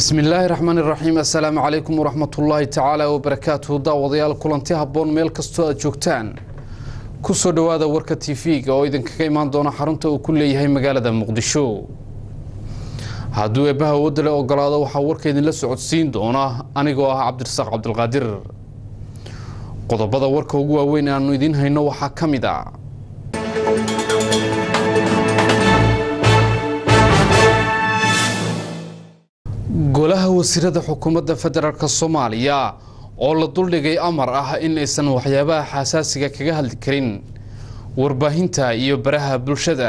bismi illaahi raxmaan iraxiim assalaamu calaykum waraxmatullaahi tacaala wabarakaatuhu daawadayaal kulanti habboon meel kastoo aad joogtaan ku soo dhowaada warka tv-ga oo idinkaga imaan doona xarunta uu ku leeyahay magaalada muqdisho hadduu eebbaha wadale ogolaado waxaa warka idinla socodsiin doona anigoo ah cabdirasaaq cabdilqaadir qodobada warka ugu waaweyn aanu idiin hayno waxaa ka mid a golaha wasiirada xukuumadda federaalk soomaaliya oo la duldhigay amar ah in aysan waxyaabaha xasaasiga kaga hadli karin warbaahinta iyo baraha bulshada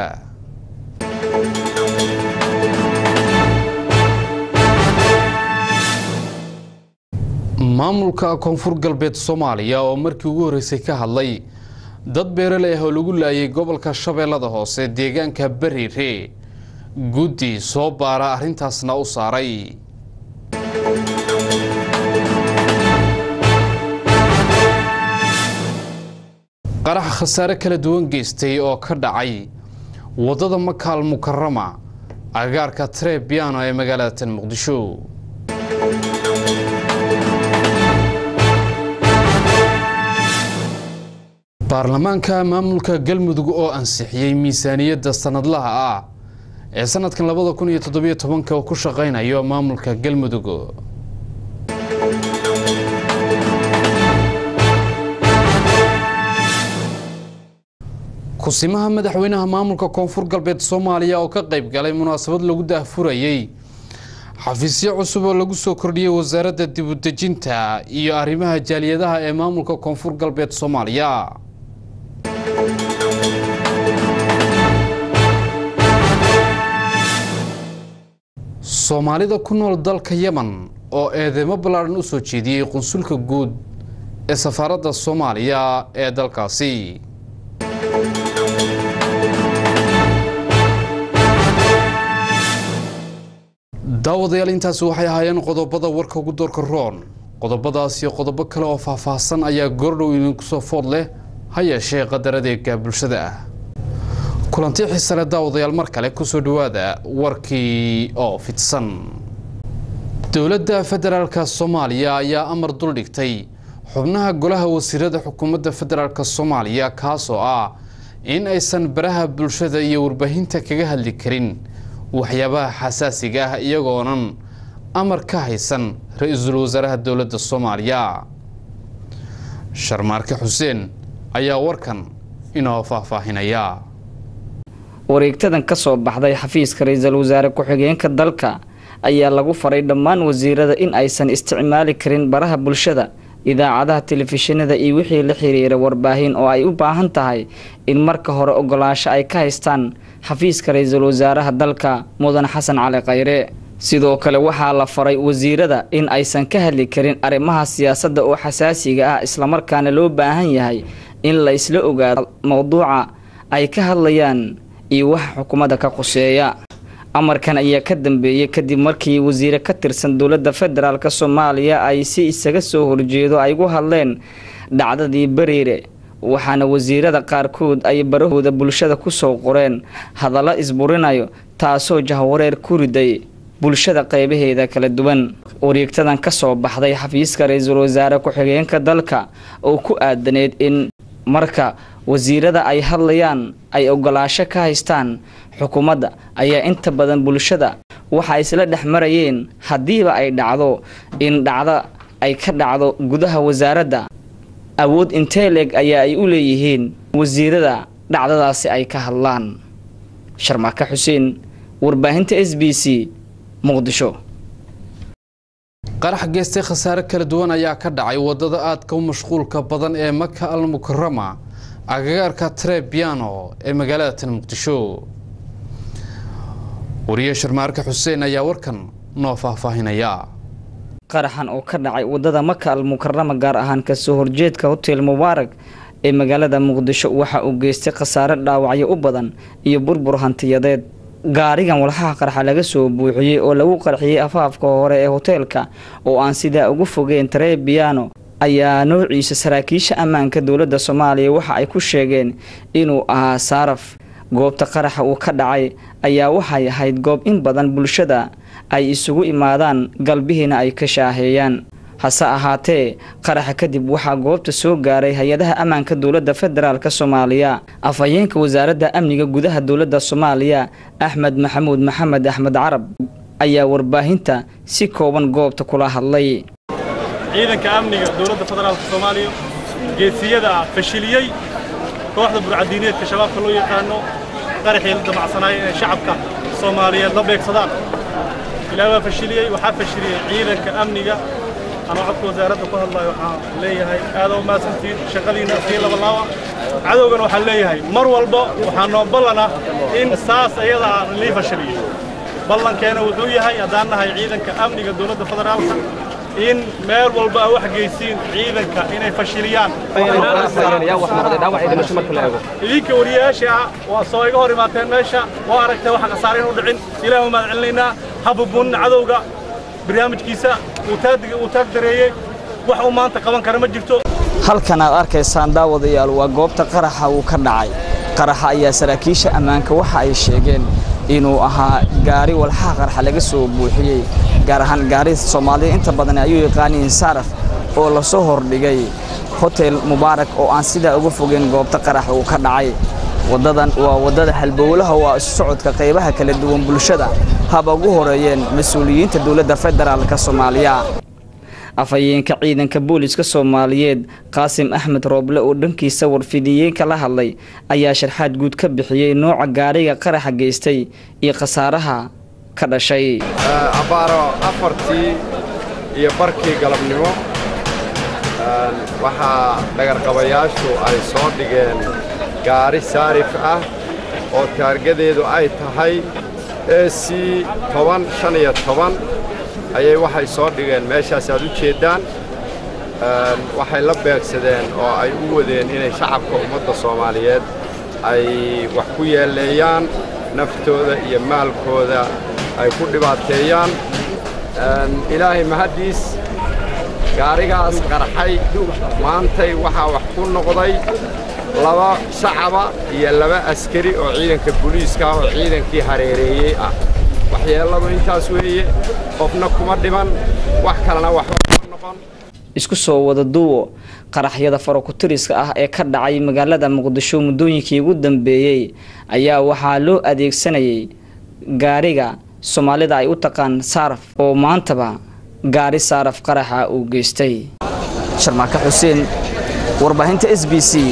maamulka koonfur galbeed soomaaliya oo markii ugu horreysay ka hadlay dad beerale ah oo lagu laayay gobolka shabeellada hoose deegaanka bariire guddi soo baara arrintaasna u saaray qarax khasaare kala duwan geystay oo ka dhacay waddada makaal mukarama agaarka trebiano ee magaalada tan muqdisho baarlamaanka maamulka galmudug oo ansixiyey miisaaniyadda sanadlaha ah ee sanadkan labada kun iyo toddobiyo tobanka uu ku shaqaynayo maamulka galmudug kusimaha madaxweynaha maamulka koonfur galbeed soomaaliya oo ka qayb galay munaasabad lagu daahfurayey xafiisyo cusub oo lagu soo kordhiyey wasaaradda dibudejinta iyo arrimaha jaaliyadaha ee maamulka koonfur galbeed soomaaliya soomaalida ku nool dalka yemen oo eedeymo ballaadhan u soo jeediyey qunsulka guud ee safaaradda soomaaliya ee dalkaasi daawadayaal intaasi waxay ahaayeen qodobada warka ugu doorka roon qodobadaas iyo qodobo kale oo faahfaahsan ayaa goordhow idinku soo food leh ha yeeshee qadar adeega bulshada ah kulanti xisale daawadayaal mar kale kusoo dhowaada warkii oo fidsan dowladda federaalka soomaaliya ayaa amar duldhigtay xubnaha golaha wasiirada xukuumadda federaalk soomaaliya kaasoo ah in aysan baraha bulshada iyo warbaahinta kaga hadli karin waxyaabaha xasaasiga ah iyagoonan amar ka haysan ra-iisul wasaaraha dowladda soomaaliya sharmaarke xuseen ayaa warkan inoo faahfaahinaya wareegtadan ka soo baxday xafiiska ra-iisul wasaare ku-xigeenka dalka ayaa lagu faray dhammaan wasiirada in aysan isticmaali karin baraha bulshada idaacadaha telefishinada iyo wixii la xiriira warbaahin oo ay u baahan tahay in marka hore ogolaansho ay ka haystaan xafiiska ra-iisul wasaaraha dalka mudan xasan cali khayre sidoo kale waxaa la faray wasiirada in aysan ka hadli karin arrimaha siyaasadda oo xasaasiga ah islamarkaana loo baahan yahay in la isla ogaado mowduuca ay ka hadlayaan iyo waxa xukuumadda ka quseeya amarkan ayaa ka dambeeyey kadib markii wasiire ka tirsan dowladda federaalk soomaaliya ay si isaga soo horjeedo ay gu hadleen dhacdadii bariire waxaana wasiirada qaarkood ay barahooda bulshada kusoo qoreen hadallo isburinayo taasoo jahwareer ku riday bulshada qeybaheeda kala duwan wareegtadan ka soo baxday xafiiska ra-iisul wasaare ku-xigeenka dalka oo ku aadaneyd in marka wasiirada ay hadlayaan ay ogolaasho ka haystaan xukuumadda ayaa inta badan bulshada waxa isla dhex marayeen haddiiba ay dhacdo in dhacdo ay ka dhacdo gudaha wasaaradda awood intee leeg ayaa ay u leeyihiin wasiirada dhacdadaasi ay ka hadlaan sharmaaka xuseen warbaahinta s b c muqdisho qarax geystay khasaare kala duwan ayaa ka dhacay wadada aadka u mashquulka badan ee maka al mukarama agagaarka trebiano ee magaalada tan muqdisho wariye sharmaarka xuseen ayaa warkan noo faahfaahinaya qaraxan oo ka dhacay wadada maka al mukarama gaar ahaan kasoo horjeedka hotel mubaarag ee magaalada muqdisho waxa uu geystay khasaare dhaawacyo u badan iyo burbur hantiyadeed gaarigan walxaha qarxa laga soo buuxiyey oo lagu qarxiyey afaafka hore ee hoteelka oo aan sidaa ugu fogeen trebiano ayaa noociisa saraakiisha ammaanka dowladda soomaaliya waxa ay ku sheegeen inuu ahaa saaraf goobta qaraxa uu ka dhacay ayaa waxay ahayd goob in badan bulshada ay isugu imaadaan galbihiina ay ka shaaheeyaan hase ahaatee qaraxa kadib waxaa goobta soo gaaray hay-adaha ammaanka dowladda federaalk soomaaliya afhayeenka wasaaradda amniga gudaha dowladda soomaaliya axmed maxamuud maxamed axmed carab ayaa warbaahinta si kooban goobta kula hadlay ciidanka amniga dowladda federaalk soomaaliya geesiyada fashiliyey kooxda burcadiineedka shabaabka loo yaqaano qaraxii la damacsanaaya inay shacabka soomaaliyeed la beegsadaan ilaa waa fashiliyey waxaa fashiliyey ciidanka amniga anoo codka wasaaradda ku hadlayo waxaan leeyahay aada u mahadsantiin shaqadiina sii labalaawa cadowgana waxaan leeyahay mar walba waxaa noo ballana in saas ayadaa lii fashiliyo ballankeena wuxuu yahay haddaan nahay ciidanka amniga dowladda federaalka in meel walba a wax geysiin ciidanka inay fashiliyaan idinka wariyayaasha ah waa soo iga hor imaateen meesha waa aragtay waxa khasaare inu dhicin ilaah umaad celinaynaa habubuunina cadowga barnaamijkiisa uu taag dareeyey wax uu maanta qaban kara ma jirto halkan aad arkaysaan daawadayaal waa goobta qaraxa uu ka dhacay qaraxa ayaa saraakiisha ammaanka waxa ay sheegeen inuu ahaa gaari walxaha qarxa laga soo buuxiyey gaar ahaan gaari soomaalida inta badan ayuu yaqaaniin saaraf oo lasoo hordhigay hotel mubaarak oo aan sidaa uga fogeyn goobta qarax uu ka dhacay waddadan waa waddada halbowlaha waa isu socodka qaybaha kala duwan bulshada haba ugu horeeyeen mas-uuliyiinta dowladda federaalka soomaaliya afhayeenka ciidanka booliska soomaaliyeed qaasim axmed rooble oo dhankiisa warfidiyeenka la hadlay ayaa sharxaad guud ka bixiyey nooca gaariga qaraxa geystay iyo khasaaraha ka dhashay abbaaro afartii iyo barkii galabnimo waxaa dhagarqabayaashu ay soo dhigeen gaari saarif ah oo taargadeedu ay tahay e c toban shan iyo toban ayay waxay soo dhigeen meeshaas aad u jeeddaan waxay la beegsadeen oo ay u wadeen inay shacabka ummadda soomaaliyeed ay wax ku yeeleeyaan naftooda iyo maalkooda ay ku dhibaateeyaan ilaahay mahaddiis gaarigaas qarxay maantay waxaa wax ku noqday laba shacaba iyo laba askari oo ciidanka booliiska oo ciidankii hareereeyey ah waxyeelladu intaas weeye qofna kuma dhiman wax kalena waxba kuma noqon isku soo wada duwo qaraxyada farokutiriska ah ee ka dhacay magaalada muqdisho muddooyinkii ugu dambeeyey ayaa waxaa loo adeegsanayay gaariga soomaalida ay u taqaan saaraf oo maantaba gaari saaraf qaraxa uu geystay sharmaaka xuseen warbaahinta s b c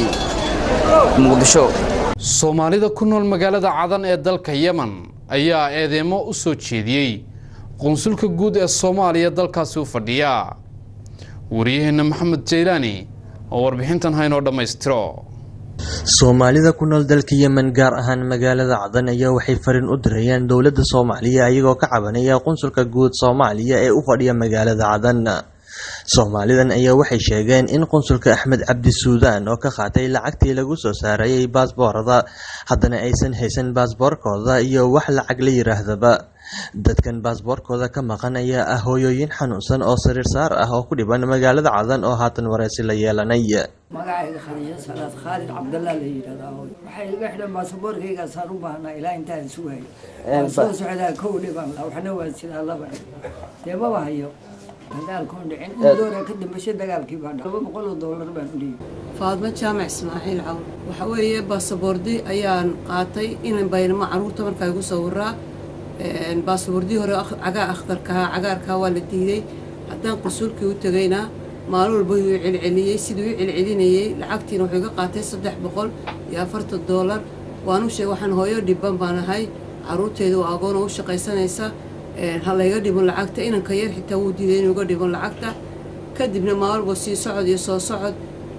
muqdisho soomaalida ku nool magaalada cadan ee dalka yemen ayaa eedeemo u soo jeediyey qunsulka guud ee soomaaliya dalkaasi u fadhiya wariyaheenna maxamed jaylaani oo warbixintan haynoo dhammaystiro soomaalida ku nool dalka yemen gaar ahaan magaalada cadan ayaa waxay fariin u dirayeen dowladda soomaaliya iyagoo ka cabanaya qunsulka guud soomaaliya ee u fadhiya magaalada cadan soomaalidan ayaa waxay sheegeen in qunsulka axmed cabdi suudaan oo ka qaatay lacagtii lagu soo saarayay baasboorada haddana aysan haysan baasboorkooda iyo wax lacag la yiraahdaba dadkan baasboorkooda ka maqan ayaa ah hooyooyin xanuunsan oo sariir saar ah oo ku dhiban magaalada cadan oo haatan wareysi la yeelanay magacayga khadiijo salaad khaalid cabdallah la yidhahdaa waxay iga xidhan baasaboorkaygaasaan u baahnaa ilaa intaan sugayo waan soo socdaa kow dhiban waxna waa sidaa laba dee maba hayo dagaalkoon dhicin in doora ka dambashay dagaalkii baa dha laba boqol oo doolar baan u dhiibay faadmo jaamac ismaaciil cawl waxa weeye baasaboordi ayaan qaatay inan baynamo caruurta markaa igu sawiraa baasaboordii hore cagaa akhtarkahaa cagaarkaa waa la diiday haddaan qusuulkii u tegayna maalin walba yuu celceliyey siduu u celcelinayey lacagtiina wuxuu iga qaatay saddex boqol iyo afartan doolar waanu sheegay waxaan hooyo dhiban baan ahay caruurteedu waa agoon oo u shaqaysanaysa ha layga dhibon lacagta inanka yar xitaa wuu diiday inuu iga dhibon lacagta kadibna maalwalba sii socod iyo soo socod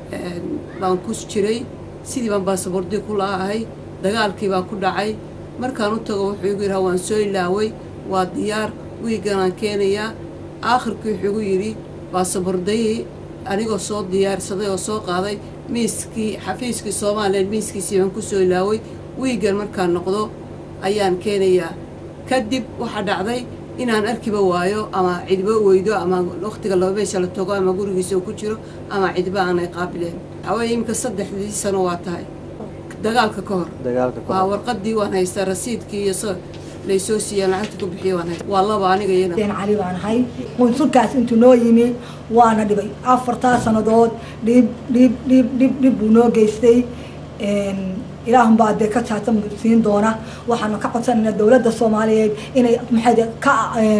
baan ku jiray sidii baan baasaboordii ku la'ahay dagaalkii baa ku dhacay markaan u tago wuxuu igu yidhaha waan soo ilaaway waa diyaar wiiganaan keenayaa aakhirkii wuxuu igu yidhi baasaboordayii anigoo soo diyaarsaday oo soo qaaday miiskii xafiiskii soomaaliya miiskiisii baan ku soo ilaaway wiigan markaan noqdo ayaan keenayaa kadib waxaa dhacday inaan arkiba waayo ama cidba weydo ama wakhtiga laba meesha la tago ama gurigiisa uu ku jiro ama cidba aanay qaabileen waxaweye iminka saddexdii sano waa tahay dagaalka ka hor waa warqadii waan haystaa rasiidkii iyo laysoo siiyaan lacagta ku bixiya waan hay waa laba aniga iyana den cali baan ahay qunsulkaas intuu noo yimi waana dhibay afartaa sannadood dhib dhib dhib dhib dhib buu noo geystay ilaahun baa dee ka jaatan siin doona waxaanu ka codsanaynaa dowladda soomaaliyeed inay maxay ka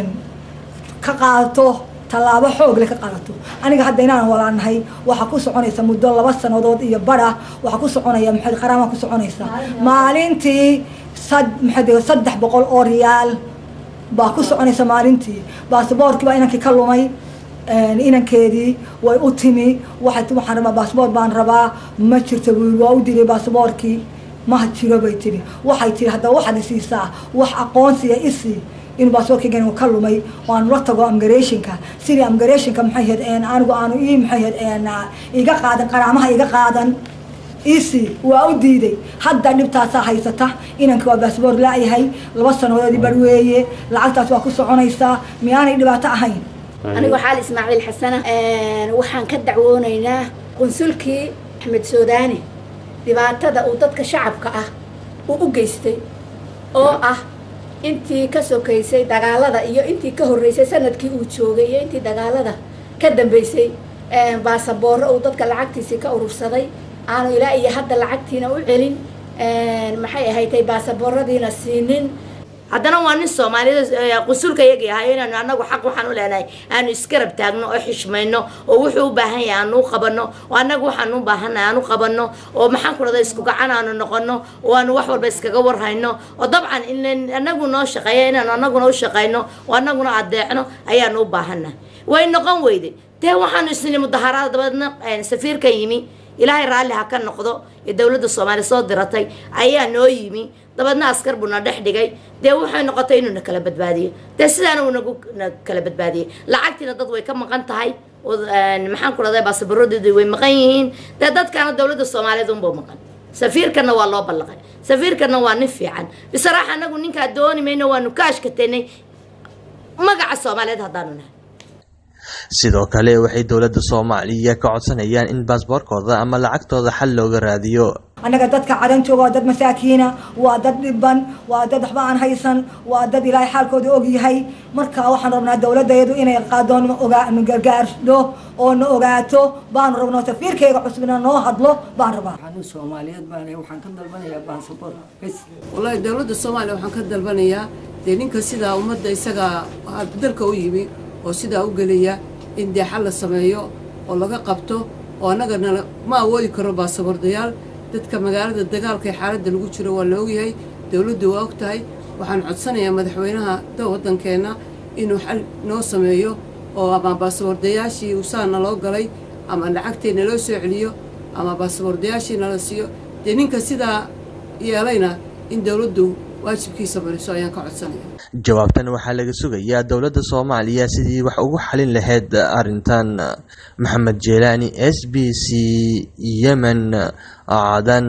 ka qaadato tallaabo xoog leh ka qaadato aniga hadda inaan walaanahay waxaa ku soconaysa muddo laba sannadood iyo bara waxaa ku soconaya maxay qaraama ku soconaysa maalintii sad maxay saddex boqol oo riyaal baa ku soconaysa maalintii baasboorkii baa inankii ka lumay inankeedii way u timi waxay waxaan rabaa baasboor baan rabaa ma jirto wiil waa u dilay baasboorkii ma jiro bay tiri waxay tiri haddaba waxaad isiisaa wax aqoonsiya isii in baasboorkaygan ka lumay oo aanu la tago amgareeshinka sidii amgareeshinka maxay ahayd anigu aanu ii maxay ahayd iga qaadan qaraamaha iga qaadan isi waa u diiday hadda dhibtaasaa haysata inankii waa baasboor laayahay laba sanadoodii bar weeye lacagtaas waa ku soconaysaa miyaanay dhibaato ahayn anigu xaal ismaaciil xasana waxaan ka dacwoonaynaa qunsulkii axmed soodaani dhibaatada uu dadka shacabka ah uu u geystay oo ah intii ka sokaysay dagaalada iyo intii ka horreysay sanadkii uu joogay iyo intii dagaalada ka dambeysay baasaboorro uu dadka lacagtiisii ka urursaday aanu ilaa iyo hadda lacagtiina u celin maxay ahaydtay baasabooradiina siinin haddana waa nin soomaaliyed qusulka yagii ahayo inaanu anagu xaq waxaan u leenahay aanu iskarab taagno oo xishmayno oo wuxuu u baahan yahay aanu u qabano oo annagu waxaan u baahannahay aanu qabano oo maxaan ku dhahda isku gacan aanu noqono oo aanu wax walba iskaga warhayno oo dabcan in anagu noo shaqeeya inaanu anaguna u shaqayno oo anaguna adeecno ayaanu u baahannahay way noqon weyday dee waxaanu isnini mudaharaada dabeedna safiirka yimi ilaahay raalli ha ka noqdo ee dowladda soomaaliya soo diratay ayaa noo yimi dabeedna askar buu na dhex dhigay dee waxay noqotay inuu na kala badbaadiyo dee sidaana uu nagu na kala badbaadiyey lacagtiina dad way ka maqan tahay oo maxaan ku dhahday baasaboorradooda way maqan yihiin dee dadkaana dowladda soomaaliyeed unbuu maqan safiirkana waa loo ballaqay safiirkana waa nin fiican bisaraax anagu ninkaa dooni mayno waanu ka ashkatanay magaca soomaaliyeed haddaanu nahay sidoo kale waxay dowladda soomaaliya ka codsanayaan in baasboorkooda ama lacagtooda xal looga raadiyo annaga dadka cadan jooga waa dad masaakiina waa dad dhiban waa dad waxba aan haysan waa dad ilaahay xaalkooda og yahay marka waxaan rabnaa dowladayadu inay qaadoon gargaardo oo na ogaato baanu rabnaa safiirkayga cusubna noo hadlo baan rabaa waxaan soomaaliyeed baan waxaan ka dalbanayaa baasaboor bes wallaahi dowladda soomaaliya waxaan ka dalbanayaa dee ninka sidaa ummadda isagaa dalka u yimi oo sidaa u gelaya in dee xal la sameeyo oo laga qabto oo annagana ma awoodi karo baasaboordayaal dadka magaalada dagaalka ee xaaladda lagu jiro waa la ogyahay dowladdu waa og tahay waxaan codsanayaa madaxweynaha waddankeenna inuu xal noo sameeyo oo ama baasaboordayaashii usaa naloo galay ama lacagtee naloo soo celiyo ama baasaboordayaashii nala siiyo dee ninka sidaa yeelayna in dowladdu waajibkiisa mariso ayaan ka codsanaya jawaabtan waxaa laga sugayaa dowladda soomaaliya sidii wax ugu xalin lahayd arrintan maxamed jeelaani s b c yemen cadan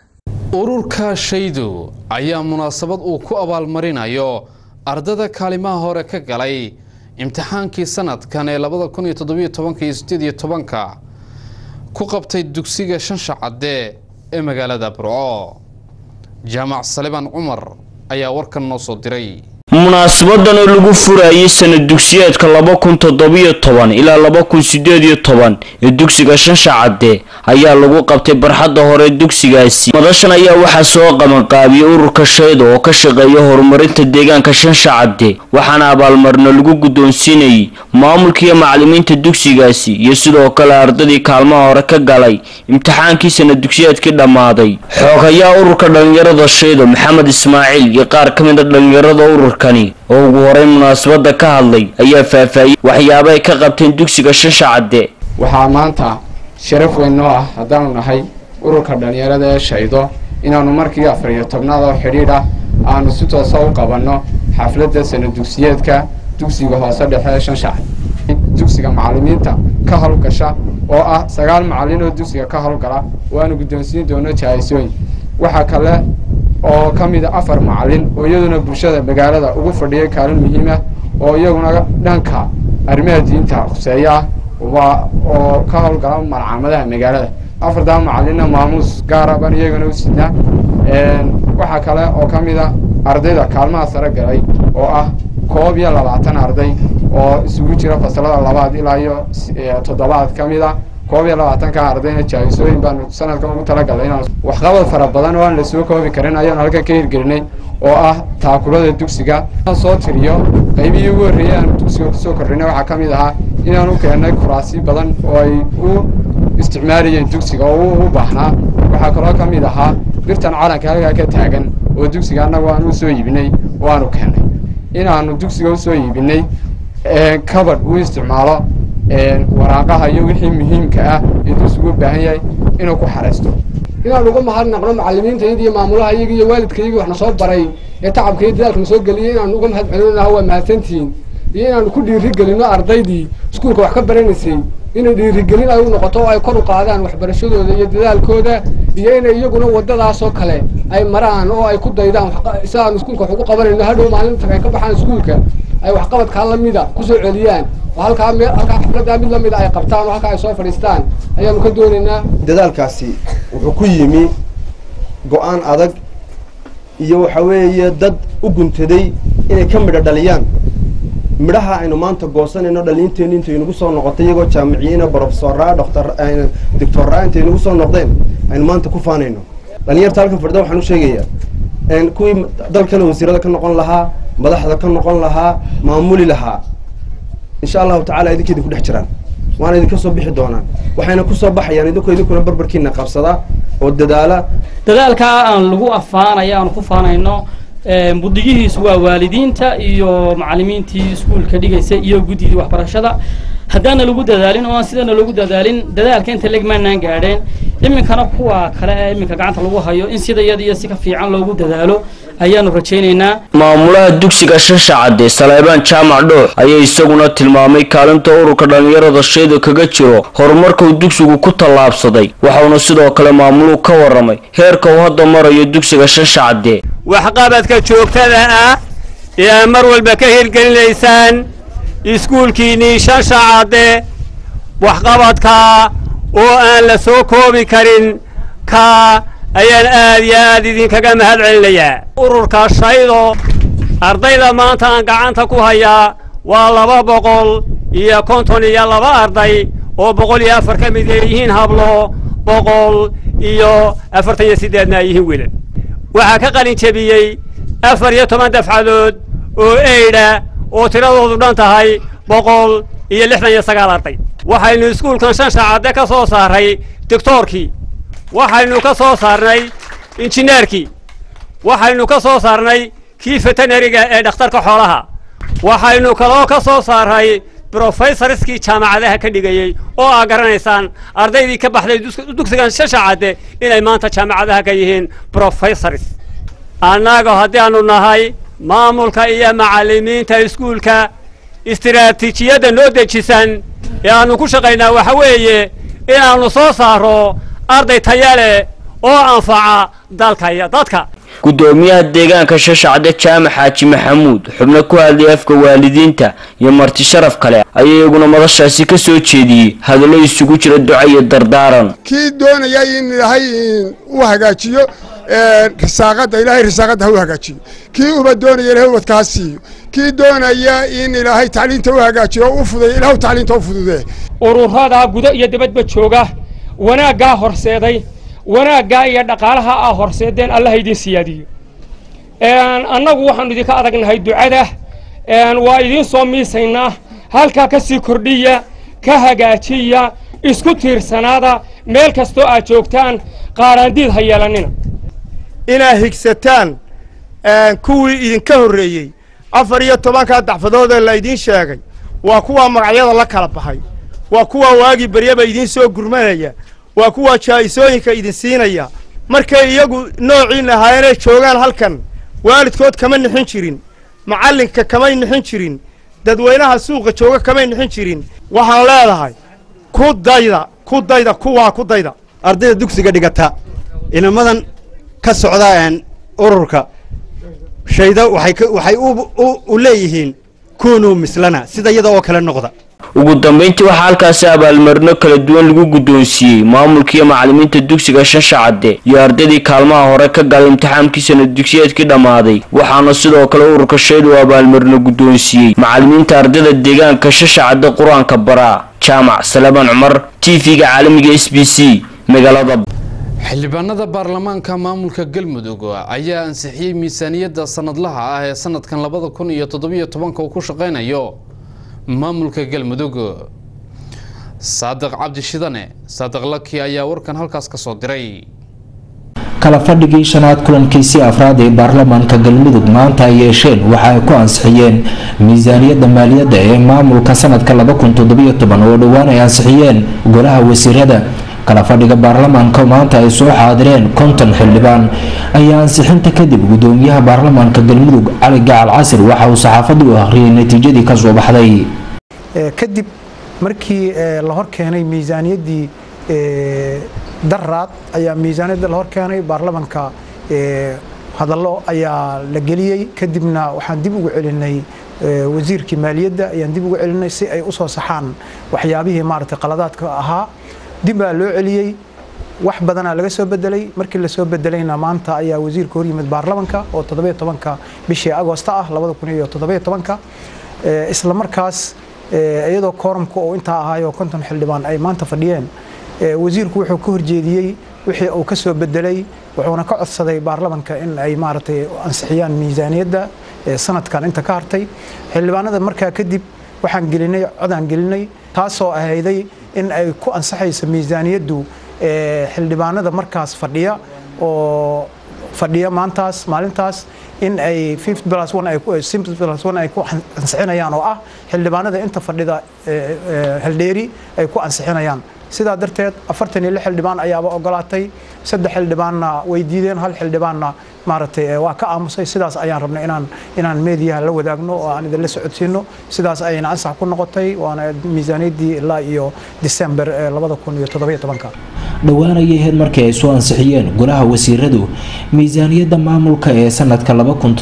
ururka shaydu ayaa munaasabad uu ku abaalmarinayo ardada kaalimaha hore ka galay imtixaankii sanadkan ee labada kun iyo toddobiyo tobanka iyo sideed iyo tobanka ku qabtay dugsiga shansha cadde ee magaalada burco jaamac salibaan cumar ayaa warkan noo soo diray munaasabadan oo lagu furayay sanad dugsiyeedka laba kun toddobiyo toban ilaa laba kun sideed iyo toban ee dugsiga shansha cadde ayaa lagu qabtay barxadda hore dugsigaasi madashan ayaa waxaa soo qabanqaabiyey ururka shayda oo ka shaqeeya horumarinta deegaanka shansha cadde waxaana abaalmarino lagu guddoonsiinayay maamulkiiyo macalimiinta dugsigaasi iyo sidoo kale ardadii kaalmaha hore ka galay imtixaankii sanad dugsiyeedkii dhammaaday xoogayaa ururka dhallinyarada shaydo maxamed ismaaciil iyo qaar ka mid a dhallinyarada ururka oo ugu horay munaasabada ka hadlay ayaa faahfaahiyey waxyaaba ay ka qabteen dugsiga shansha cadde waxaa maanta sharaf weyn noo ah haddaanu nahay ururka dhallinyarada ee shaydo inaannu markii afar iyo tobnaad oo xidhiidh ah aanu si toosa u qabanno xafladda sanad dugsiyeedka dugsiga hoose dhexe ee shansha cadde dugsiga macallimiinta ka howlgasha oo ah sagaal macallin oo dugsiga ka howlgala waanu guddoonsiin doono jahaysooyin waxaa kale oo ka mid a afar macallin oo iyaduna bulshada magaalada ugu fadhiyay kaalin muhiim ah oo iyaguna dhanka arrimaha diinta khuseeya ah waa oo ka howlgala malcaamadaha magaalada afartaa macallinna maamuus gaara baan iyagana u sidnaa waxaa kale oo ka mid a ardayda kaalmaha sare galay oo ah koob iyo labaatan arday oo isugu jira fasalada labaad ilaa iyo toddobaad ka mid a koob iyo labaatanka ardayna jaaisooyin baanu sanadkan ugu talagalnay inaan waxqabad fara badan oo aan la soo koobi karin ayaanu halkan ka hirgelinay oo ah taakulada dugsiga soo tiriyo qaybihii ugu horreeyey aanu dugsiga kusoo kordhinay waxaa ka mid ahaa inaan u keennay kuraasi badan oo ay u isticmaalayeen dugsiga oo u baahnaa waxaa kaloo ka mid ahaa birtan calanka halkaa ka taagan oo dugsiga annagu aan u soo iibinay oo aanu keennay inaanu dugsiga usoo iibinay kabadh uu isticmaalo waraaqaha iyo wixii muhiimka ah ee dugsigu u baahan yahay inuu ku xaraysto inaan uga mahadnaqno macallimiintayada iyo maamulaha iyaga iyo waalidkayga waxna soo baray ee tacabka iyo dadaalka na soo geliyay inaan uga mahad celinaha waa mahadsantihiin iyo inaanu ku dhiirigelino ardaydii iskuulka wax ka baranaysay inay dhiirigelin ay u noqoto oo ay kor u qaadaan waxbarashadooda iyo dadaalkooda iyo inay iyaguna waddadaasoo kale ay maraan oo ay ku daydaan si aanu iskuulka wax ugu qabanayno hadhow maalinta ay ka baxaan iskuulka ay waxqabadkaa lamida kusoo celiyaan oo halkaa me halkaa xafladdaa mid lamida ay qabtaan oo halkaa ay soo fadhiistaan ayaanu ka doonaynaa dadaalkaasi wuxuu ku yimi go-aan adag iyo waxa weeye dad u guntaday inay ka midho dhaliyaan midhaha aynu maanta goosanayno dhaliinteenni intay nagu soo noqotay iyagoo jaamiciyiina brofesoraa dhoktor doctorraa intay nagu soo noqdeen aynu maanta ku faanayno dhalinyarta halkan fadhida waxaan u sheegayaa kuwii dalkana wasiirada ka noqon lahaa madaxda ka noqon lahaa maamuli lahaa insha allahu tacala idinka idinku dhex jiraan waana idinka soo bixi doonaan waxayna kusoo baxayaan idinku idinkuna barbarkiina qabsada oo dadaala dadaalkaa aan lagu afaanaya aan ku faanayno budigihiisu waa waalidiinta iyo macallimiintii iskuulka dhigaysa iyo guddidii waxbarashada haddaana lagu dadaalin oo aan sidana lagu dadaalin dadaalka inta legmaanaan gaadheen iminkana kuwa kale ee iminka gacanta lagu hayo in sida iyada iyo si ka fiican loogu dadaalo ayaanu rajaynaynaa maamulaha dugsiga shansha cadde saleebaan jaamac dhoox ayaa isaguna tilmaamay kaalinta ururka dhallinyarada shayda kaga jiro horumarkuu dugsigu ku tallaabsaday waxauna sidoo kale maamuluhu ka warramay heerka uu hadda marayo dugsiga shansha cadde waxqabadka joogtada ah ee aad mar walba ka hirgelinaysaan iskuulkiinnii shansha cadde waxqabadka oo aan la soo koobi karin ka ayaan aad iyo aad idinkaga mahad celinayaa ururka shaydo ardayda maanta aan gacanta ku hayaa waa laba boqol iyo konton iyo laba arday oo boqol iyo afar ka mid ay yihiin hablo boqol iyo afartan iyo siddeedna ay yihiin wiilal waxaa ka qalin jebiyey afar iyo toban dafcadood oo eydha oo tiradoodu dhan tahay boqol iyo lixdan iyo sagaal arday waxaynu iskuulkan shan shaacadde ka soo saaray doctoorkii waxaynu ka soo saarnay injineerkii waxaynu ka soo saarnay kii veterinariga ee dhakhtarka xoolaha waxaynu kaloo ka soo saaray brofesorskii jaamacadaha ka dhigayey oo aa garanaysaan ardaydii ka baxday dugsigan shashacadde inay maanta jaamacadaha ka yihiin brofesors annaga haddii aanu nahay maamulka iyo macallimiinta iskuulka istiraatiijiyadda noo dejisan ee aanu ku shaqaynaa waxa weeye inaannu soo saaro arday taya leh oo anfaca dalka iyo dadka gudoomiyaha deegaanka shashacde jaamac xaaji maxamuud xubno ku hadlay afka waalidiinta iyo marti sharaf kale ayaa iyaguna madashaasi ka soo jeediyey hadallo isugu jira duca iyo dardaaran kii doonaya in ilaahay u hagaajiyo risaaqadda ilaahay risaaqadda ha u hagaajiyo kii uba doonaya ilahay ubadka ha siiyo kii doonaya in ilaahay tacliinta u hagaajiyo o u fudeeyo ilahu tacliinta u fududee ururadaa gudo iyo dibadba jooga wanaaggaa horseeday wanaaggaa iyo dhaqaalaha aa horseedeen allaha idin siyaadiyo annagu waxaanu idinka adagnahay ducada waa idiin soo miisaynaa halkaa ka sii kordhiya ka hagaajiya isku tiirsanaada meel kastoo aad joogtaan qaaraandiid ha yeelannina inaad higsataan kuwii idinka horreeyey afar iyo tobankaa dacfadood ee la idiin sheegay waa kuwaa magacyada la kala baxay waa kuwaa waagii beryaba idiin soo gurmanaya waa kuwaa jaa'isooyinka idin siinaya markay iyagu noociin ahaayeenay joogaan halkan waalidkood kama nixin jirin macallinka kamay nixin jirin dadweynaha suuqa jooga kamay nixin jirin waxaan leedahay ku dayda ku dayda kuwaa ku dayda ardayda dugsiga dhigata inamadan ka socda ururka shayda waxay u leeyihiin kunuu mislana sida iyada oo kale noqda ugu dambeyntii waxaa halkaasi abaalmarino kala duwan lagu guddoonsiiyey maamulkiiyo macalimiinta dugsiga shansha cadde iyo ardaydii kaalmaha hore ka galay imtixaankii sanad dugsiyeedkii dhammaaday waxaana sidoo kale ururka shayd uu abaalmarino guddoonsiiyey macalimiinta ardayda deegaanka shansha cadde qur-aanka baraa jaamac salebaan cumar t v-ga caalamiga s b c magaalada xildhibaanada baarlamaanka maamulka galmudug ayaa ansixiyey miisaaniyadda sanadlaha ah ee sanadkan labada kun iyo toddobiyo tobanka uu ku shaqeynayo maamulka galmudug saadiq cabdi shidane saadiq laki ayaa warkan halkaas ka soo diray kala fadhigii shanaad kulankiisii afraad ee baarlamaanka galmudug maanta ay yeesheen waxa ay ku ansixiyeen miisaaniyadda maaliyadda ee maamulka sanadka oo dhowaan ay ansixiyeen golaha wasiirada kala fadhiga baarlamaanka maanta ay soo xaadireen konton xildhibaan ayaa ansixinta kadib gudoomiyaha baarlamaanka galmudug cali gacal casir waxa uu saxaafadda u akhriyay natiijadii kasoo baxday kadib markii la hor keenay miisaaniyaddii daraad ayaa miisaaniyadda la hor keenay baarlamaanka hadallo ayaa la geliyey kadibna waxaan dib ugu celinay wasiirkii maaliyadda ayaan dib ugu celinay si ay usoo saxaan waxyaabihii maaragtay qaladaadka ahaa dib baa loo celiyey wax badanaa laga soo bedelay markii lasoo bedelayna maanta ayaa wasiirka hor yimid baarlamanka oo toddobiyo tobanka bishii agoosta ah labada kun iyo toddobiyo tobanka isla markaas iyadoo kooramka oo intaa ahaayo konton xildhibaan ay maanta fadhiyeen wasiirku wuxuu ka horjeediyey wixii uu ka soo bedelay wuxuuna ka codsaday baarlamanka in ay maaragtay ansixiyaan miisaaniyadda sanadkan inta ka hartay xildhibaanada markaa kadib waxaan gelinay codaan gelinay taasoo ahayday in ay ku ansaxayso miisaaniyaddu xildhibaanada markaas fadhiya oo fadhiya maantaas maalintaas in ay ay ku ansixinayaan oo ah xildhibaanada inta fadhida haldheeri ay ku ansixinayaan sidaa darteed afartan iyo lix xildhibaan ayaaba ogolaatay saddex xildhibaanna way diideen hal xildhibaanna maaragtay waa ka aamusay sidaas ayaan rabnay inaan inaan meediyaha la wadaagno oo aan idinla socodsiino sidaas ayayna ansax ku noqotay waana miisaaniyaddii ilaa iyo disember labada kun iyo toddobiyo tobanka dhowaan ayay ahayd markii ay soo ansixiyeen golaha wasiiradu miisaaniyadda maamulka ee sanadka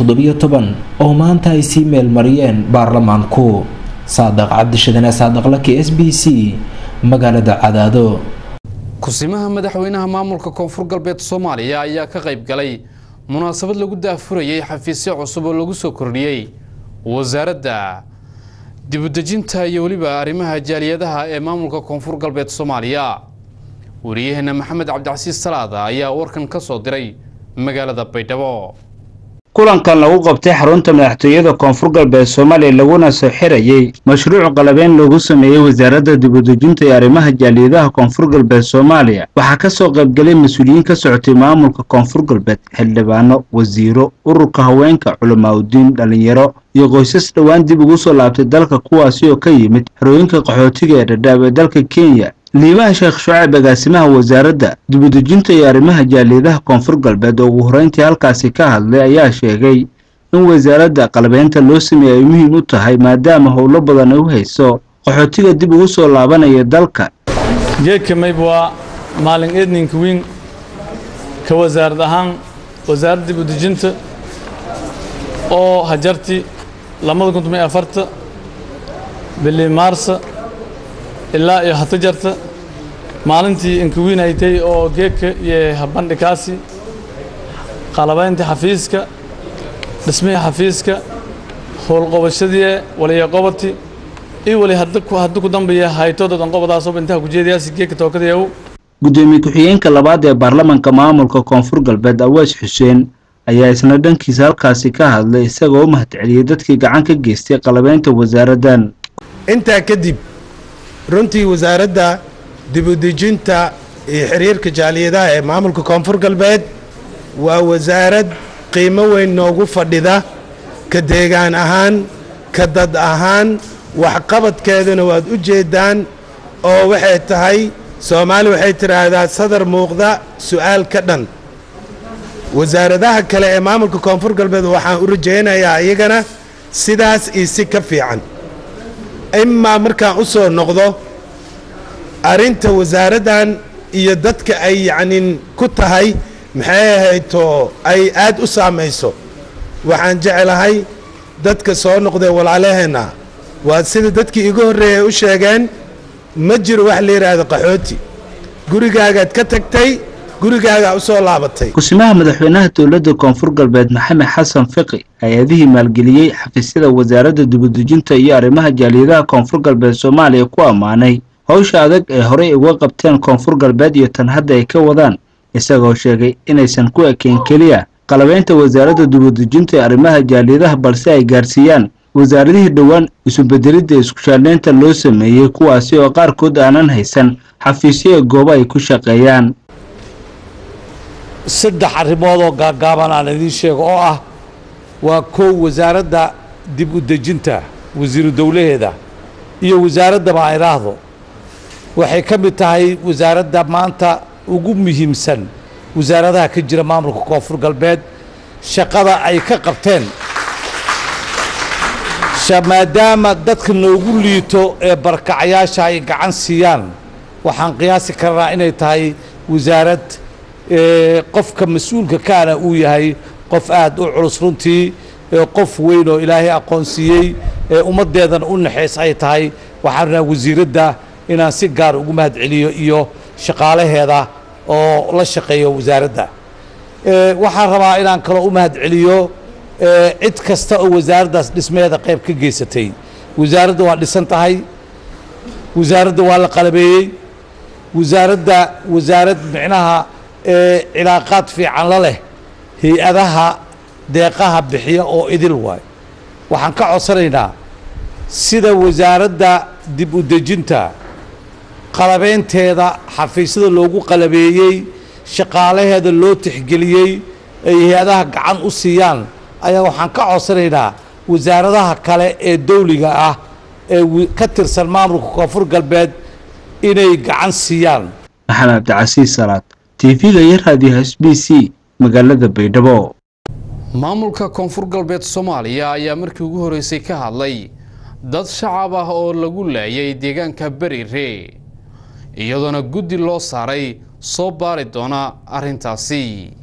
oo maanta ay sii meelmariyeen baarlamaanku saadaq cabdishadane saadaqlaki s b c magaalada cadaado kusimaha madaxweynaha maamulka koonfur galbeed soomaaliya ayaa ka qayb galay munaasabad lagu daafurayay xafiisyo cusub oo lagu soo kordhiyey wasaaradda dibudejinta iyo weliba arrimaha jaaliyadaha ee maamulka koonfur galbeed soomaaliya wariyaheena maxamed cabdicasiis salaada ayaa warkan ka soo diray magaalada baydhabo kulankan lagu qabtay xarunta madaxtooyada koonfur galbeed soomaaliya laguna soo xirayey mashruuc qalabeyn loogu sameeyey wasaaradda dibudejinta ee arrimaha jaaliyadaha koonfur galbeed soomaaliya waxaa ka soo qaybgalay mas-uuliyiin ka socotay maamulka koonfur galbeed xildhibaano wasiiro ururka haweenka culamaauddiin dhallinyaro iyo qoysas dhowaan dib ugu soo laabtay dalka kuwaasi oo ka yimid xerooyinka qaxootiga ee dhadhaab ee dalka kenya liibaha sheekh shucayb agaasimaha wasaaradda dibudejinta iyo arrimaha jaaliyadaha koonfur galbeed oo ugu horreyntii halkaasi ka hadlay ayaa sheegay in wasaaradda qalabeynta loo sameeyey ay muhiim u tahay maadaama howlo badan ay u hayso qaxootiga dib ugu soo laabanaya dalka geedka mayb waa maalin eedninka weyn ka wasaarad ahaan wasaaradda dibudejinta oo hajarti labada kun toban iyo afarta bili maarsa ilaa iyo hata jarta maalintii inkawiinaytay oo geedka iyo habandhikaasi qalabaynta xafiiska dhismihii xafiiska howlqobashadii waliya qobati iyo wali hadda ku dambeeya haytooda danqobadaasoo intaha kujeedayaasi geedka tookadayaw gudoomiye ku-xigeenka labaad ee baarlamanka maamulka koonfur galbeed awees xuseen ayaa isna dhankiisa halkaasi ka hadlay isagoo u mahadceliyey dadkii gacan ka geystay qalabeynta wasaaraddan intaa kadib runtii wasaaradda dibudejinta iyo xiriirka jaaliyadaha ee maamulka koonfur galbeed waa wasaarad qiimo weyn noogu fadhida ka deegaan ahaan ka dad ahaan waxqabadkeeduna waad u jeeddaan oo waxay tahay soomaali waxay tidhaahdaa sadar muuqda su'aal ka dhan wasaaradaha kale ee maamulka koonfur galbeed waxaan u rajaynayaa iyagana sidaas iyo si ka fiican imaa markaan u soo noqdo arrinta wasaaraddan iyo dadka ay yacnin ku tahay maxay ahayto ay aad u saamayso waxaan jeclahay dadka soo noqdee walaalaheenna waa sida dadkii igu horreeyay u sheegeen ma jiro wax la yidhaahdo qaxooti gurigaagaad ka tagtay gurigaagaa u soo laabatay kusimaha madaxweynaha dowladda koonfur galbeed maxamed xasan fiqi hay-adihii maalgeliyey xafiisyada wasaaradda dibadejinta iyo arrimaha jaaliyadaha koonfur galbeed soomaaliya ku ammaanay howsha adag ee horey uga qabteen koonfur galbeed iyo tan hadda ay ka wadaan isagoo sheegay inaysan ku ekeen keliya qalabeynta wasaaradda dibadejinta ee arrimaha jaaliyadaha balse ay gaarsiiyaan wasaaradihii dhowaan isubedelidda iskushaaleynta loo sameeyey kuwaasi oo qaarkood aanan haysan xafiisyo ee goobo ay ku shaqeeyaan saddex arrimood oo gaagaaban aan idiin sheego oo ah waa kow wasaaradda dib u dejinta wasiiru dowlaheeda iyo wasaaradda baan idhaahdo waxay ka mid tahay wasaaradda maanta ugu muhiimsan wasaaradaha ka jira maamulka koonfur galbeed shaqada ay ka qabteen maadaama dadka noogu liito ee barakacayaasha ay gacan siiyaan waxaan qiyaasi karnaa inay tahay wasaarad qofka mas-uulka kaana uu yahay qof aad u culus runtii qof weyn oo ilaahay aqoonsiiyey ee ummaddeedan u naxays ay tahay waxaan rabnaa wasiiradda inaan si gaar ugu mahad celiyo iyo shaqaalaheeda oo la shaqeeyo wasaaradda waxaan rabaa inaan kaloo u mahad celiyo cid kasta oo wasaaraddaas dhismeeda qayb ka geysatay wasaaradda waa dhisan tahay wasaaradda waa la qalabeeyey wasaaradda wasaarad micnaha cilaaqaad fiican la leh hay-adaha deeqaha bixiya oo idil waay waxaan ka codsanaynaa sida wasaaradda dib u dejinta qalabeynteeda xafiisyada loogu qalabeeyey shaqaalaheeda loo tixgeliyey ay hay-adaha gacan u siiyaan ayaa waxaan ka codsanaynaa wasaaradaha kale ee dawliga ah ee ka tirsan maamulka koonfur galbeed inay gacan siiyaan maxamed cabdicasiis salaad tv-ga iyo raadiyaha s b c magaalada baydhabo maamulka koonfur galbeed soomaaliya ayaa markii ugu horeysay ka hadlay dad shacab ah oo lagu laayay deegaanka berire iyadoona guddi loo saaray soo baari doona arrintaasi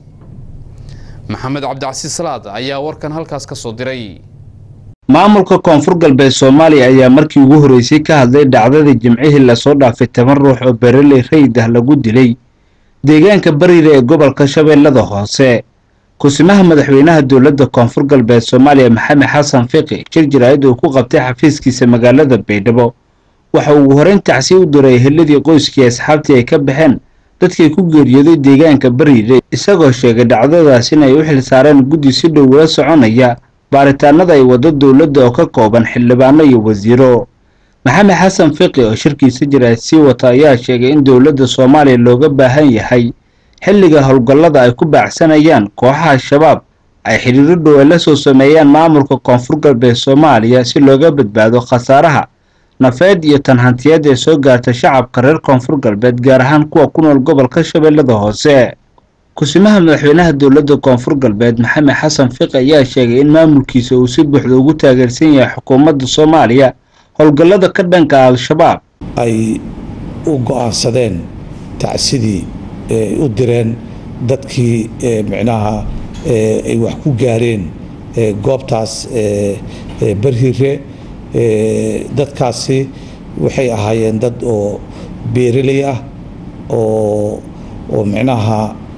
maxamed cabdicasiis salaad ayaa warkan halkaas ka soo diray maamulka koonfur galbeed soomaaliya ayaa markii ugu horeysay ka hadlay dhacdadii jimcihii lasoo dhaafay toban ruux oo bereley rayid ah lagu dilay deegaanka bariire ee gobolka shabeellada hoose kusimaha madaxweynaha dowladda koonfur galbeed soomaaliya maxamed xasan fiqi jir jaraa'id uu ku qabtay xafiiskiisa magaalada baydhabo waxa uu horeyn tacsi u diray eheladii qoyskii asxaabtii ay ka baxeen dadkii ku geeriyooday deegaanka bariire isagoo sheegay dhacdadaas inay u xil saareen guddi si dhow ula soconaya baaritaanada ay waddo dowladda oo ka kooban xildhibaano iyo wasiiro maxamed xasan fiqi oo shirkiisa jaraa'id sii wata ayaa sheegay in dowladda soomaaliya looga baahan yahay xilliga howlgallada ay ku baacsanayaan kooxaha shabaab ay xidhiiro dhow ay la soo sameeyaan maamulka koonfur galbeed soomaaliya si looga badbaado khasaaraha nafeed iyo tanhantiyeed ee soo gaarta shacabka reer koonfur galbeed gaar ahaan kuwa ku nool gobolka shabeellada hoose kusimaha madaxweynaha dowladda koonfur galbeed maxamed xasan fiqi ayaa sheegay in maamulkiisa uu si buuxda ugu taageersan yahay xukuumadda soomaaliya howlgallada ka dhanka al-shabaab ay u go-aansadeen tacsidii ay u direen dadkii micnaha ay wax ku gaareen goobtaas barhire dadkaasi waxay ahaayeen dad oo beeraley ah oo oo micnaha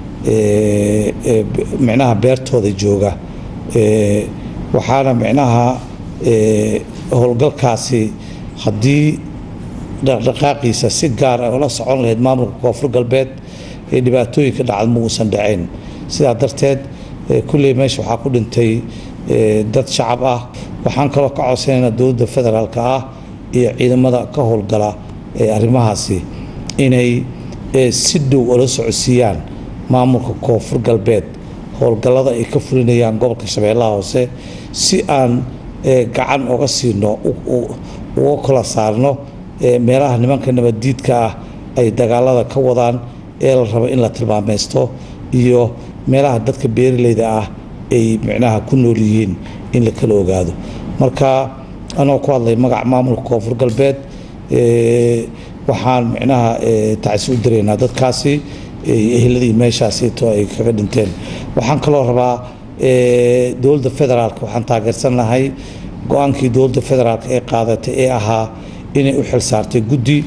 micnaha beertooda jooga waxaana micnaha howlgalkaasi haddii dhaqdhaqaaqiisa si gaar ah ula socon lahayd maamulka koonfur galbeed ee dhibaatooyinka dhacda ma uusan dhacayn sidaa darteed kulley meesha waxaa ku dhintay dad shacab ah waxaan kaloo ka codsanaynaa dowladda federaalka ah iyo ciidamada ka howlgala ee arrimahaasi inay si dhow ula socodsiiyaan maamulka koonfur galbeed howlgallada ay ka fulinayaan gobolka shabeellaha hoose si aan gacan oga siino uga kala saarno meelaha nimanka nabaddiidka ah ay dagaalada ka wadaan ee la rabo in la tilmaameysto iyo meelaha dadka beeraleyda ah ay micnaha ku nool yihiin in la kala ogaado marka anoo ku hadlay magaca maamulka koonfur galbeed waxaan micnaha tacsi u diraynaa dadkaasi eheladii meeshaasito ay kaga dhinteen waxaan kaloo rabaa dowladda federaalka waxaan taageersan lahay go-aankii dowladda federaalk ee qaadatay ee ahaa inay u xil saartay guddi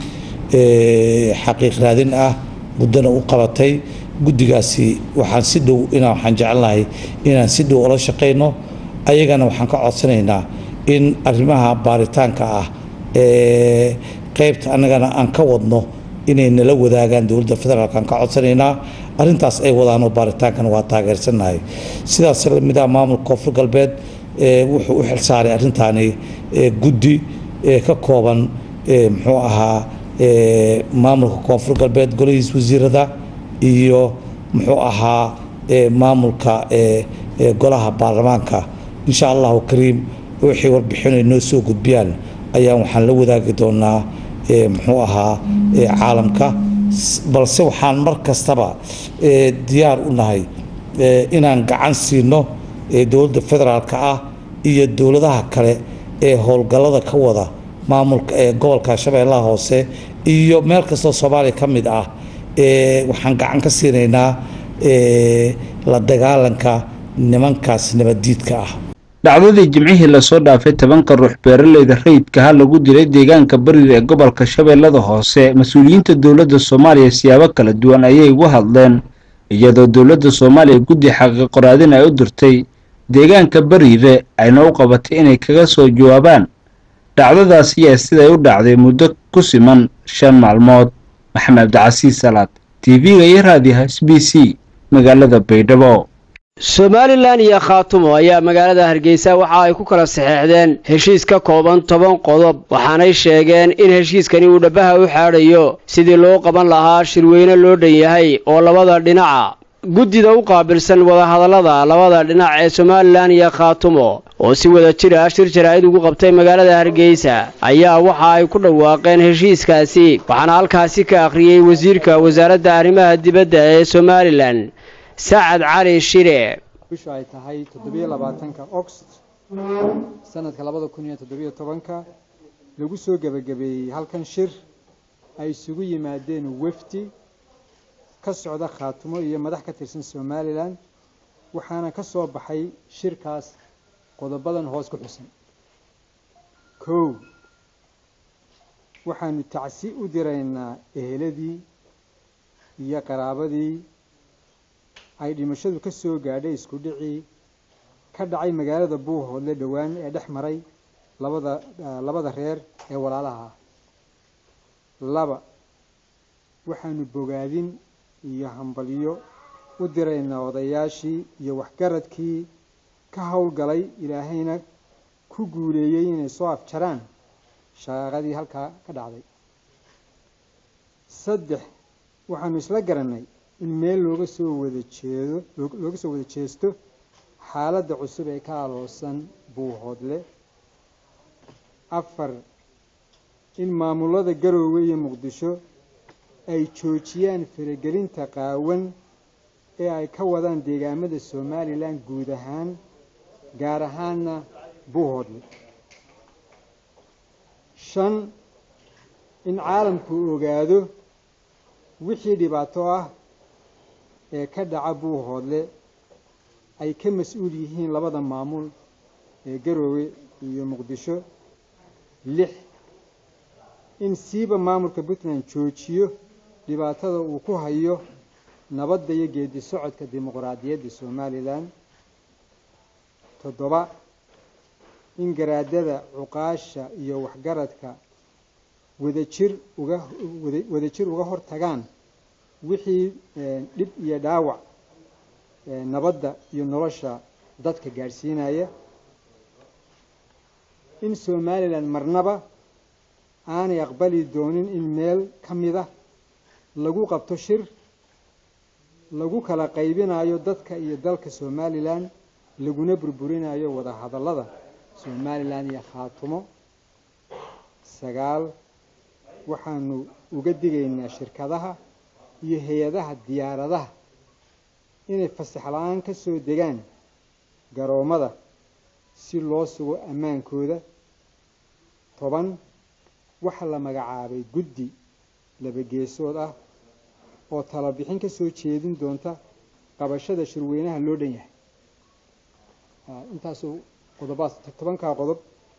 xaqiiq raadin ah muddana u qabatay guddigaasi waxaan si dhow inaan waxaan jecelnahay inaan si dhow ula shaqayno ayagana waxaan ka codsanaynaa in arrimaha baaritaanka ah ee qaybta annagana aan ka wadno inay nala wadaagaan dowladda federaalk aan ka codsanaynaa arrintaas ay wadaanoo baaritaankana waa taageersannahay sidaas lamid ah maamulka koonfur galbeed wuxuu u xilsaaray arrintaani guddi ka kooban muxuu ahaa maamulka koonfur galbeed golihiis wasiirada iyo muxuu ahaa maamulka golaha baarlamaanka insha allahu kariim wixii warbixinay noo soo gudbiyaan ayaan waxaan la wadaagi doonaa muxuu ahaa caalamka balse waxaan mar kastaba diyaar u nahay inaan gacan siino dowladda federaalka ah iyo dowladaha kale ee howlgallada ka wada maamulka ee gobolka shabeellaha hoose iyo meel kastoo soomaaliya ka mid ah waxaan gacan ka siinaynaa la dagaalanka nimankaas nabaddiidka ah dhacdadii jimcihii lasoo dhaafay tobanka ruux beeraleyda rayidkaha lagu dilay deegaanka bariga ee gobolka shabeellada hoose mas-uuliyiinta dowladda soomaaliya siyaabo kala duwan ayay uga hadleen iyadoo dowladda soomaaliya guddi xaqiiqoraadin ay u dirtay deegaanka bariire ayna u qabatay inay kaga soo jawaabaan dhacdadaas ayaa siday u dhacday muddo ku siman shan maalmood maxamed cabdicasiis salaad tv-ga iyo raadiyaha s b c magaalada baydhabo somalilan iyo khaatumo ayaa magaalada hargeysa waxa ay ku kala saxeexdeen heshiis ka kooban toban qodob waxaanay sheegeen in heshiiskani uu dhabbaha u xaadhayo sidii loo qaban lahaa shirweyne loo dhan yahay oo labada dhinaca guddida u qaabilsan wadahadallada labada dhinac ee somalilan iyo khaatumo oo si wada jir ah shir jaraa'id ugu qabtay magaalada hargeysa ayaa waxa ay ku dhawaaqeen heshiiskaasi waxaana halkaasi ka akhriyey wasiirka wasaaradda arrimaha dibadda ee somalilan sacad cali shire bishu ay tahay toddobiyo labaatanka ogost sanadka labada kun iyo toddobiyo tobanka lagu soo gebagabeeyey halkan shir ay isugu yimaadeen wefdi ka socda khaatumo iyo madax ka tirsan somalilan waxaana ka soo baxay shirkaas qodobadan hoos ku xusan kow waxaanu tacsi u diraynaa eheladii iyo qaraabadii ay dhimashadu ka soo gaadhay isku dhicii ka dhacay magaalada buuhoodle dhowaan ee dhex maray labada labada reer ee walaalaha ah laba waxaanu bogaadin iyo hambalyo u diraynaa odayaashii iyo waxgaradkii ka howlgalay ilaahayna ku guuleeyey inay soo afjaraan shaqaaqadii halkaa ka dhacday saddex waxaanu isla garannay in meel looga soo wada jeedo looga soo wada jeesto xaaladda cusub ee ka aloosan buuhoodle afar in maamulada garoowe iyo muqdisho ay joojiyaan faragelinta qaawan ee ay ka wadaan deegaamada somalilan guud ahaan gaar ahaana buuhoodle shan in caalamku ogaado wixii dhibaato ah ee ka dhaca buuhoodle ay ka mas-uul yihiin labada maamul ee garoowe iyo muqdisho lix in siiba maamulka puntland joojiyo dhibaatada uu ku hayo nabadda iyo geedi socodka dimuqraadiyadda somalilan toddoba in garaadada cuqaasha iyo waxgaradka wadajir uga wadajir uga hor tagaan wixii dhib iyo dhaawac nabadda iyo nolosha dadka gaadhsiinaya in somalilan marnaba aanay aqbali doonin in meel ka mida lagu qabto shir lagu kala qaybinayo dadka iyo dalka somalilan laguna burburinayo wada hadallada somalilan iyo khaatumo sagaal waxaanu uga digaynaa shirkadaha iyo hay-adaha diyaaradaha inay fasax la-aan ka soo degaan garoommada si loo sugo ammaankooda toban waxaa la magacaabay guddi labageesood ah oo talabixin ka soo jeedin doonta qabashada shirweynaha loo dhan yahay intaasuu qodobaas tobankaa qodob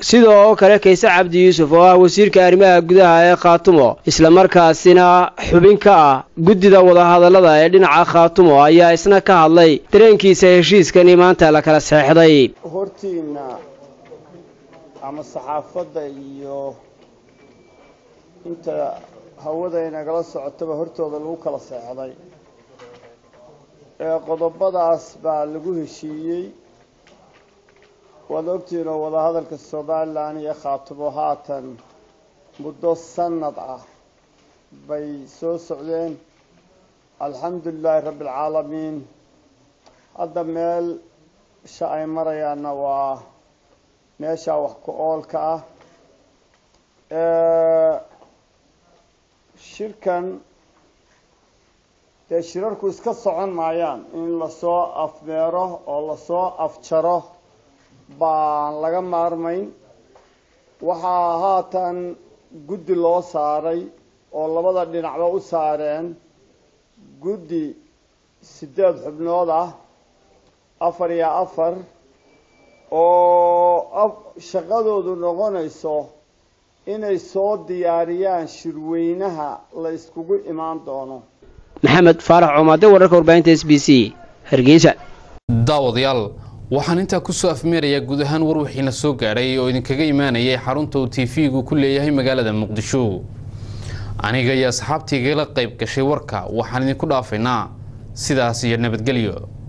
sidoo kale kayse cabdi yuusuf oo ah wasiirka arrimaha gudaha ee khaatumo islamarkaasina xubin ka ah guddida wadahadallada ee dhinaca khaatumo ayaa isna ka hadlay dareenkiisa heshiiskani maanta la kala seexday hortiinna ama saxaafadda iyo inta hawada inagala socotaba hortooda lagu kala seexday ee qodobadaas baa lagu heshiiyey waad ogtihiin oo wadahadalka somalilan iyo khaatumo haatan muddo sanad ah bay soo socdeen alxamdu lilaahi rabbi alcaalamiin hadda meel sha ay marayaanna waa meeshaa wax ku oolka ah shirkan dee shirarku iska socon maayaan in lasoo afmeero oo lasoo afjaro baan laga maarmayn waxaa haatan guddi loo saaray oo labada dhinacba u saareen guddi siddeed xubnood ah afar iyo afar oo shaqadoodu noqonayso inay soo diyaariyaan shirweynaha la iskugu imaan doono maxamed faarax coomaade wararka warbaahinta s b c hargeysa daawadayaal waxaan intaa kusoo afmeerayaa guud ahaan war wixiina soo gaadhay oo idinkaga imaanayay xarunta uu tv-gu ku leeyahay magaalada muqdisho aniga iyo asxaabtiigala qayb gashay warka waxaan idinku dhaafaynaa sidaas iyo nabadgelyo